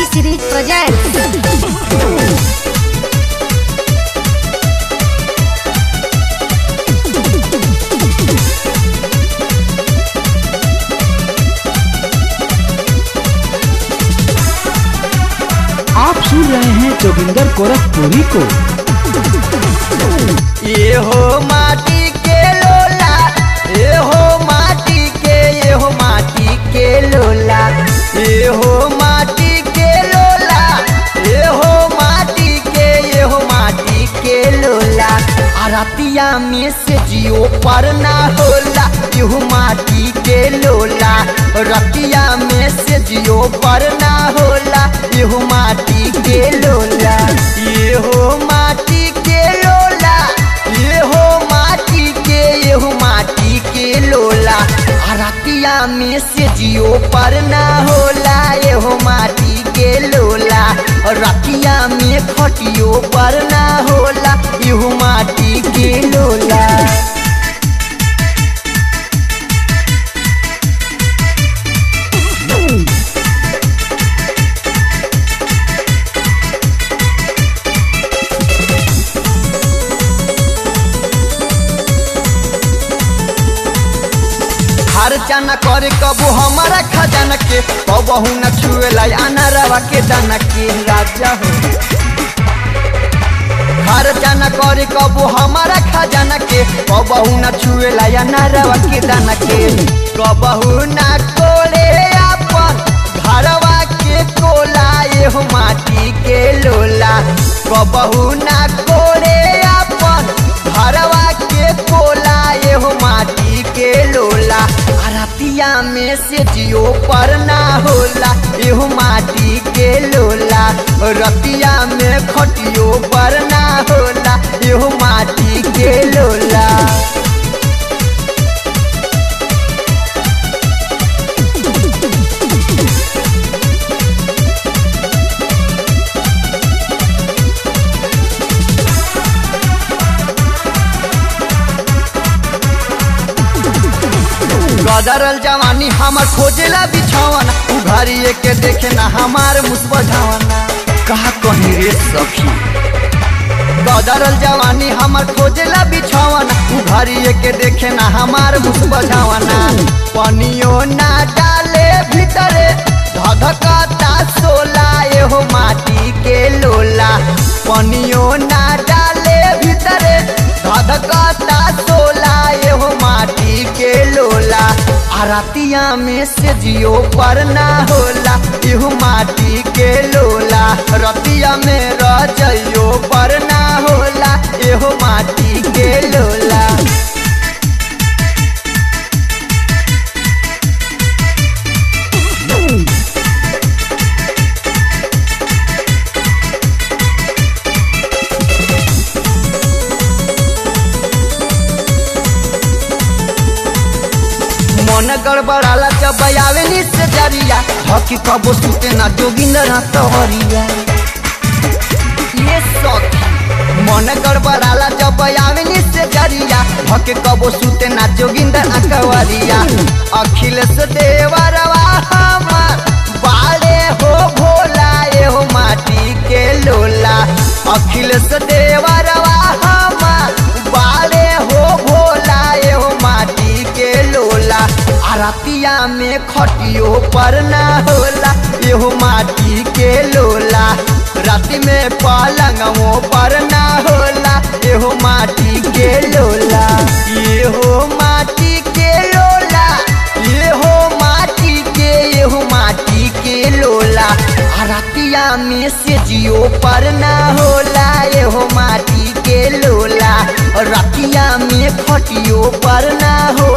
T Series presents. आप सुन रहे हैं जोगिंदर गोरखपुरी को ये हो माटी के लोला ये हो माटी के ये हो माटी के लोला ये हो माटी के लोला ये हो माटी के ये हो माटी के लोला आरतिया में से जियो पर ना होला यू माटी के लोला रतिया में से जियो पर ना होला यू माटी के लोला ये हो माटी के लोला ये हो माटी के ये हो माटी के लोला आरतिया में से जियो पर ना होला ये हो माटी के लोला रतिया में खटियो पर ना होला यू माटी के लोला खर्चा न करे कबू हमारा खजाना के कबहू न छुएला अनारवा के दाना के राजा हो खर्चा न करे कबू हमारा खजाना के कबहू न छुएला अनारवा के दाना के कबहू न कोले अपन घरवा के कोला ये हो माटी के लोला कबहू न कोले अपन घरवा के कोला ये हो माटी के लोला आरतिया में से जियो पर ना होला एहो माटी के लोला रतिया में खटियो पर ना होला एहो माटी के लोला गदरल जवानी हमर खोजेला बिछावना उघारिए के देखे ना हमार मुस्बझावना कहा कहीं रे सखी गदरल जवानी हमर खोजेला बिछावना उघारिए के देखे ना हमार मुस्बझावना पनियो ना डाले भीतरे धधकता सोला एहो माटी के लोला पनियो ना डाले भीतरे धधकता सोला एहो माटी के लोला आरतिया में से जियो पर ना होला इहु माटी के लोला रतिया में रजइयो पर ना होला एहो माटी के लोला मन गड़बड़ाला जब आवे निश्चय जरिया हकी कबो सुते ना जोगिंदर तोहरिया ये सखी मन गड़बड़ाला जब आवे निश्चय जरिया हके कबो सुते ना जोगिंदर अकवरिया अखिलेश देवरवा हमार बाड़े हो भोला ये हो माटी के लोला अखिलेश देवरवा हमार बाड़े हो भोला ये हो माटी के लोला आरतिया में खटियो पर ना होला एहो माटी के लोला राति में पलंगों पर ना होला एहो माटी के लोला ये हो माटी के लोला ये हो माटी के एहो माटी के लोला आरतिया में से जियो पर ना होला एहो माटी के लोला रतिया में खटियो पर ना हो